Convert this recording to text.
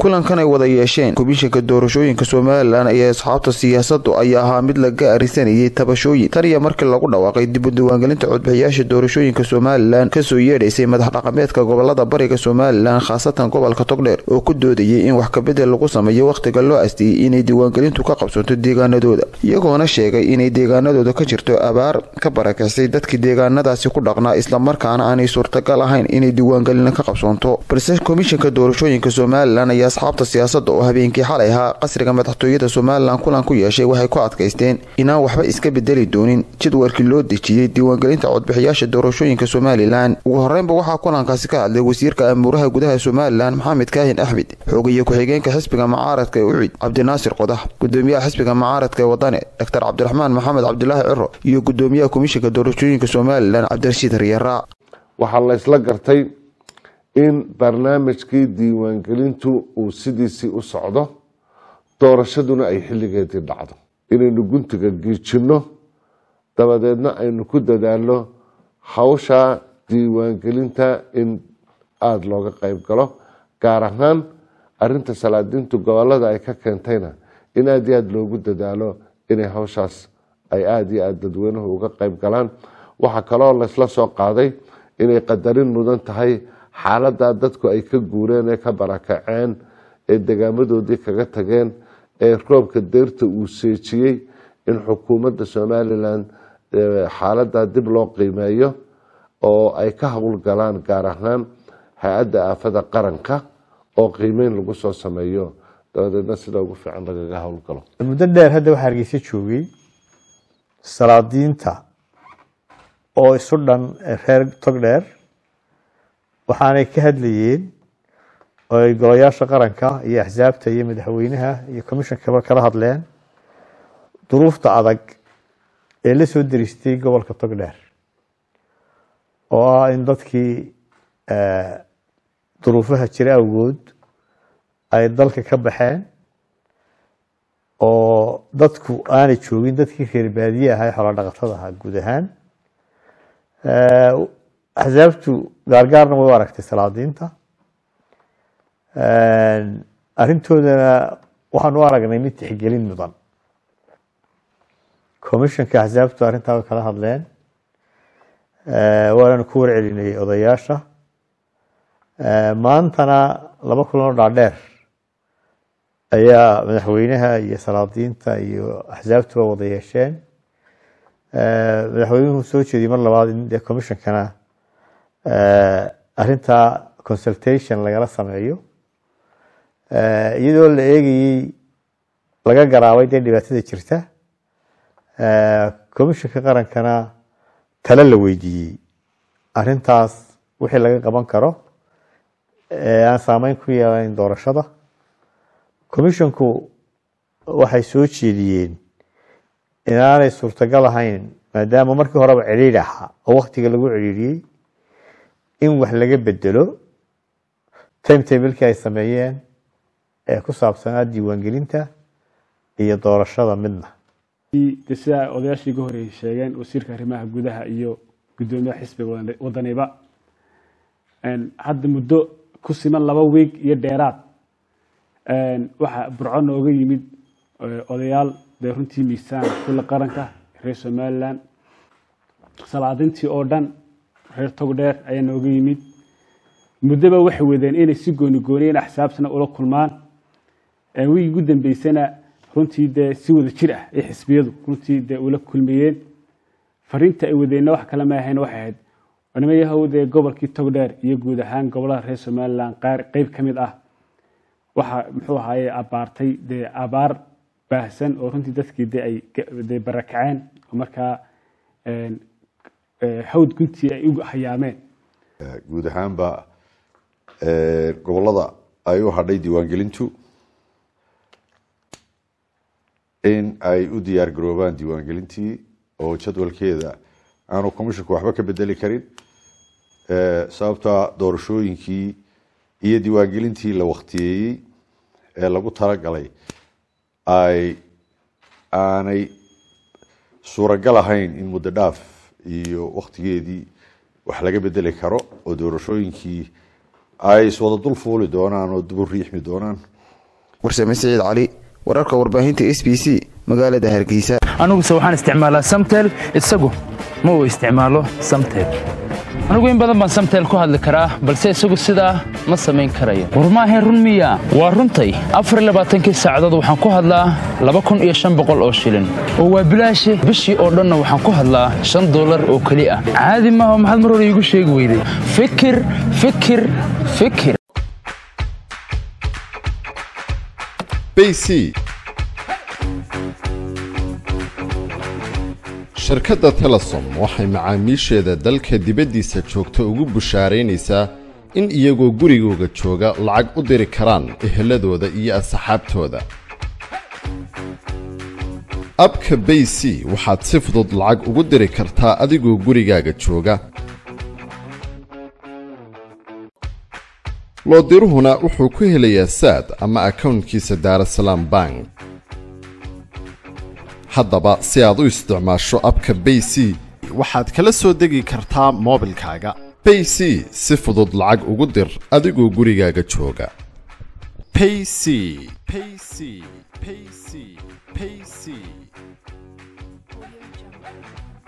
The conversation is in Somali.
kulankan ay wada yeesheen komishanka doorashooyinka somalilan iyo asxaabta siyaasadu ayaa ahaa mid laga arisanayay tabashooyin tan iyo markii lagu dhawaaqay dib u diiwaangelinta codbixiyaasha doorashooyinka somalilan kasoo yeedhaysay madax dhaqameedka gobolada bariga somalilan khaasatan gobolka togdheer oo ku doodayay in wax kabedel lagu sameeyo wakhtiga loo astiyey inay diiwaangelintu ka qabsanto deegaanadooda iyagoona sheegay inay deegaanadooda ka jirto abaar ka barakixsay dadkii deegaanadaasi ku dhaqnaa islamarkaana aanay suurtagal ahayn inay diiwaangelina ka qabsoonto balse komishanka doorashooyinka somalilan ayaa asxaabta siyaasada oo habeenkii xalay ahaa qasriga madaxtooyada somalilan kulan ku yeeshay waxay ku adkaysteen inaan waxba iska bedeli doonin jadwarkii loo dejiyey diiwaangelinta codbixiyaasha doorashooyinka somalilan ugu horeynba waxaa kulankaasi ka hadlay wasiirka amuuraha gudaha somalilan maxamed kaahin axmed xoogaye ku-xigeenka xisbiga mucaaradka ee ucid cabdinaasir qodax gudoomiyaha xisbiga mucaaradka ee wadane doctor cabdiraxmaan maxamed cabdilaahi ciro iyo gudoomiyaha komishanka doorashooyinka somalilan cabdirashiid riyaraac waxaa la isla gartay in barnaamijkii diiwaangelintu uu sidiisii u socdo doorashaduna ay xilligeedii dhacdo inaynu guntiga giijinno dabadeedna aynu ku dadaalno hawsha diiwaangelinta in aada looga qeyb galo gaar ahaan arinta salaadiintu gobolada ay ka keentayna in aada iyo aada loogu dadaalo inay hawshaas ay aada iyo aada dadweynuhu uga qeyb galaan waxaa kaloo laysla soo qaaday inay qadarin mudan tahay xaaladaa dadku ay ka guureen ee ka barakaceen ee degaamadoodii kaga tageen ee roobka deyrta uu seejiyey in xukuumadda somalilan xaaladaa dib loo qiimeeyo oo ay ka howlgalaan gaar ahaan hay-adda aafada qaranka oo qiimeyn lagu soo sameeyo dabadeedna sida ugu fiican lagaga howlgalo muddo dheer hadda waxaa hargeysa joogay salaadiinta oo isu dhan reer togdheer waxaanay ka hadlayeen oo ay golayaasha qaranka iyo axsaabta iyo madaxweynaha iyo commishonkaba kala hadleen duruufta adag ee la soo deristay gobolka togdheer oo ah in dadkii duruufaha jira awgood ay dalka ka baxeen oo dadku aanay joogin dadkii reer baadiye ahaa ee xoolo dhaqatada ahaa guud ahaan axsaabtu gaargaarna way u aragtay salaadiinta arrintoodana waxaan u aragnay mid tixgelin mudan commissionka axsaabtu arrintaa way kala hadleen waananu ku warcelinay odayaasha maantana laba kulanoo dhaadheer ayaa madaxweynaha iyo salaadiinta iyo axsaabtuba wada yeesheen madaxweynuhu soo jeediyey mar labaad in dee commissionkana arrintaa consultation lagala sameeyo iyadoo la eegayey laga garaabay dee dhibaatada jirta commissionka qarankana talo la weydiiyey arrintaas wixii laga qaban karo aan saameyn ku yeelayn doorashada commissionku waxay soo jeediyeen inaanay suurtagal ahayn maadaama markii horeba cidhiidh ahaa oo waktiga lagu cidhiidhiyey in wax laga bedelo timetablekii ay sameeyeen ee ku saabsanaa diiwaangelinta iyo doorashada midna de sidaa odayaashii uga horreeyay sheegeen wasiirka arrimaha gudaha iyo guddoomiyaha xisbiga wadaniba hadda muddo ku siman laba wiig iyo dheeraad waxaa burco nooga yimid odayaal dee runtii miisaan kula qaranka reer somalilan salaadintii oo dhan reer togdheer ayaa nooga yimid muddoba waxay wadeen inay si gooni gooniyeen axsaabtana ula kulmaan wiigi ugu dambeysana runtii dee si wada jir ah ay xisbiyadu runtii dee ula kulmayeen fariinta ay wadeenna wax kale ma ahayn waxay ahayd nima yahow dee gobolkii togdheer iyo guud ahaan gobolada reer somalilan qaar qeyb ka mid ah waxaa muxuu ahaaye abaartay dee abaar baahsan oo runtii dadkii de ay de barakaceen oo markaa hawd guntii ay u hayaameen guud ahaanba gobolada ay u hadhay diiwaangelintu in ay u diyaar garoobaan diiwaangelintii oo jadwalkeeda aanu commissionku waxba ka bedeli karin sababta doorashooyinkii iyo diiwaangelintii la waktiyeeyey ee lagu talagalay ay aanay suuragal ahayn in muddo dhaaf iyo waktigeedii wax laga bedeli karo oo doorashooyinkii ay iswada dul fuuli doonaan oo dib u riixmi doonaan warsame siciid cali wararka warbaahinta s b c magaalada hargeysa aniguse waxaan isticmaalaa samtel isagu ma uu isticmaalo samtel anigu in badan baan samtel ku hadli karaa balse isagu sidaa ma samayn karayo war maahayn run miya waa runtay afarlabaaatankii saacadood waxaan ku hadlaa laba kun iyo shan boqol oo shilin oo waa bilaashe bishii oo dhanna waxaan ku hadlaa shan dollar oo keli ah caadi maaha maxaad mar hore iigu sheegi weyday fikir fikir fikir bc shirkadda telesom waxay macaamiisheeda dalka dibaddiisa joogta ugu bushaaraynaysaa in iyagoo gurigooga jooga lacag u diri karaan eheladooda iyo asxaabtooda abka bay c waxaad si fudud lacag ugu diri kartaa adigoo gurigaaga jooga loodiruhuna wuxuu ku helayaa saad ama akownkiisa daarasalaam bank haddaba si aad u isticmaasho abka bay c waxaad kala soo degi kartaa moobilkaaga bay c si fudud lacag ugu dir adigoo gurigaaga jooga payc payc payc payc